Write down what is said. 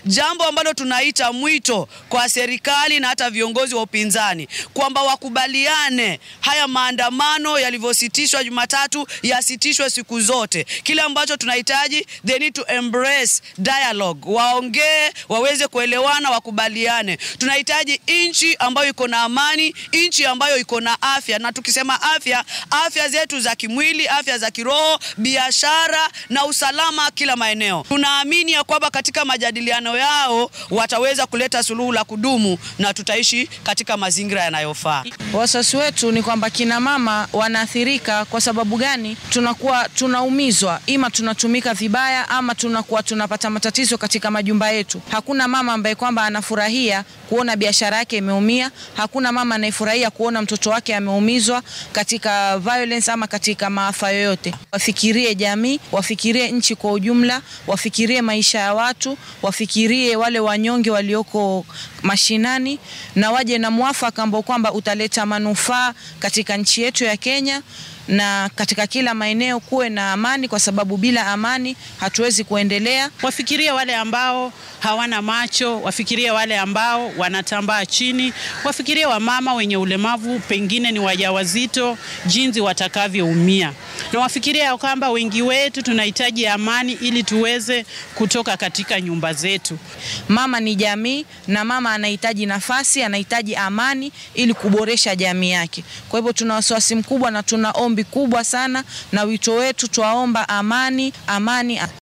jambo ambalo tunaita mwito kwa serikali na hata viongozi wa upinzani kwamba wakubaliane haya maandamano yalivyositishwa Jumatatu yasitishwe siku zote. Kile ambacho tunahitaji, they need to embrace dialogue, waongee, waweze kuelewana, wakubaliane. Tunahitaji nchi ambayo iko na amani, nchi ambayo iko na afya, na tukisema afya, afya zetu za kimwili, afya za kiroho, biashara na usalama kila maeneo. Tunaamini ya kwamba katika majadiliano yao wataweza kuleta suluhu la kudumu na tutaishi katika mazingira yanayofaa. Wasiwasi wetu ni kwamba kina mama wanaathirika. Kwa sababu gani? Tunakuwa tunaumizwa, ima tunatumika vibaya, ama tunakuwa tunapata matatizo katika majumba yetu. Hakuna mama ambaye kwamba anafurahia kuona biashara yake imeumia. Hakuna mama anayefurahia kuona mtoto wake ameumizwa katika violence ama katika maafa yoyote. Wafikirie jamii, wafikirie nchi kwa ujumla, wafikirie maisha ya watu, wafikirie wale wanyonge walioko mashinani, na waje na mwafaka ambao kwamba utaleta manufaa katika nchi yetu ya Kenya na katika kila maeneo kuwe na amani, kwa sababu bila amani hatuwezi kuendelea. Wafikirie wale ambao hawana macho, wafikirie wale ambao wanatambaa chini, wafikirie wamama wenye ulemavu, pengine ni wajawazito, jinsi watakavyoumia, na wafikirie ya kwamba wengi wetu tunahitaji amani ili tuweze kutoka katika nyumba zetu. Mama ni jamii, na mama anahitaji nafasi, anahitaji amani ili kuboresha jamii yake. Kwa hivyo tuna wasiwasi mkubwa na tuna ombi kubwa sana, na wito wetu twaomba amani, amani.